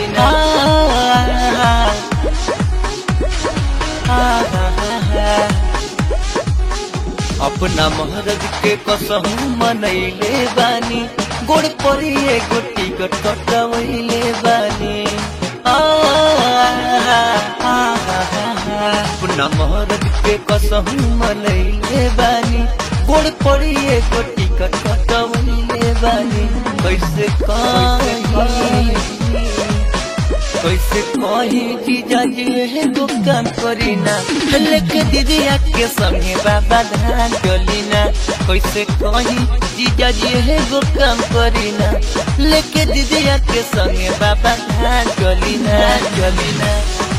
चलिना अपना महरज के कसहू मनैले बानी गोड़ परी एगो टिकट कटवैले बानी आ, अपना महरज के कसहू मनैले बानी गोड़ परी एगो टिकट कटवैले बानी कैसे कहीं कैसे कही जीजा जी एगो काम करीना लेके दीदिया के संगे बाबा धान चलीना कैसे कही जीजा जी एगो काम करीना लेके दीदिया के संगे बाबा धान चलीना चलीना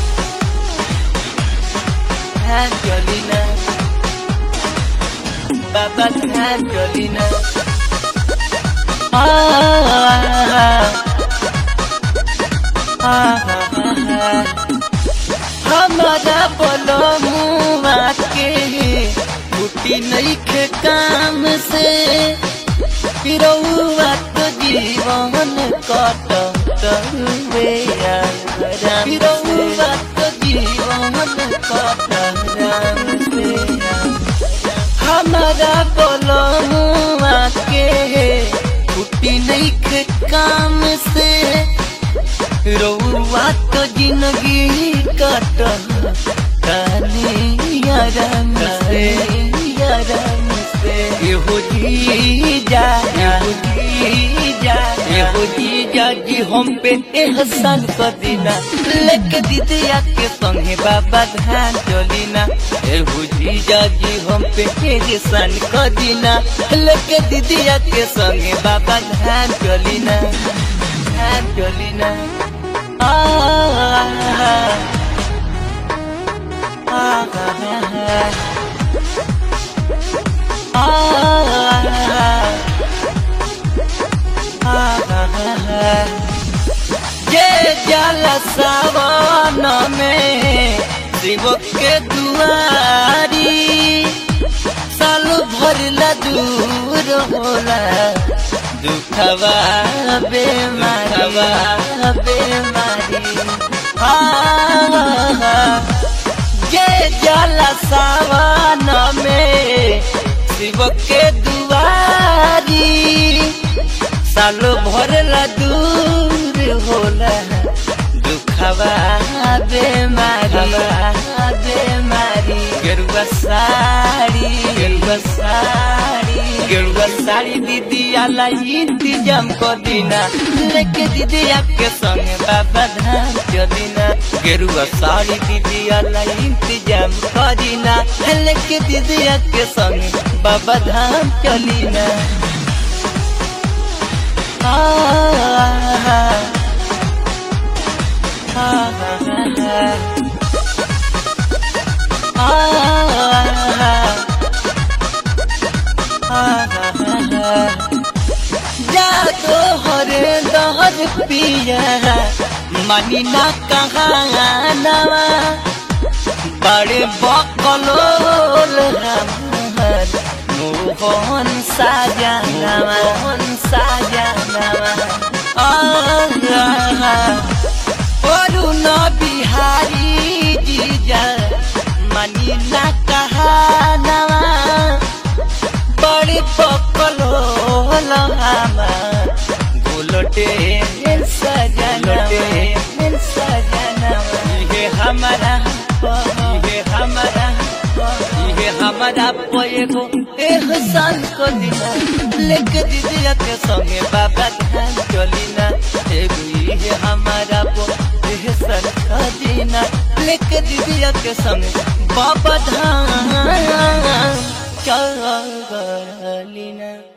धान चलीना बाबा धान चलीना आ हमारा बोलो मुआ के छुट्टी नहीं के काम से पिरौआ तो जीवन कट पिरौआ तो जीवन कट से हमारा बोलो मुआ के छुट्टी नहीं के काम से रउआ तो जिंदगी कट कानी यारम से यारम से एहो जी जा एहो जी जा एहो जी जा जी हम पे एहसान कर दीना लेके दीदिया के संगे बाबा धान चलीना एहो जी जा जी हम पे एहसान कर दीना लेके दीदिया के संगे बाबा धान चलीना धान चलीना जे जल सावन में शिव के दुआरी साल भर ला दूर होला दुखवा बेमारवा बेमारी जे जल सावन में शिव के दुआरी सालो भर ला दूर होला दुखवा बेमारी बेमारी गेरुआ साड़ी गेरुआ साड़ी गेरुआ साड़ी दीदी आला इंतजाम कर दीना लेके दीदी आपके संग बाबा धाम चलीना गेरुआ साड़ी दीदी आला इंतजाम कर दीना लेके दीदी आपके संग बाबा धाम चलीना आ, आ, जादो हरे दहर पिया मनी ना कहानवा बड़े बकलोल हमर मोहन साजनवा मोहन साजनवा आ अरुण बिहारी जीजा मनी ना कहानवा बड़ी पकल गोलटे सजनवे सजनवा ये हमारा ये हमारा ये हमारा पोएगो एहसान को दिना लेके दीदिया के संगे बाबा धान चलीना एगो ये हमारा पो एहसान को दिना लेके दीदिया के संगे बाबा धान चलीना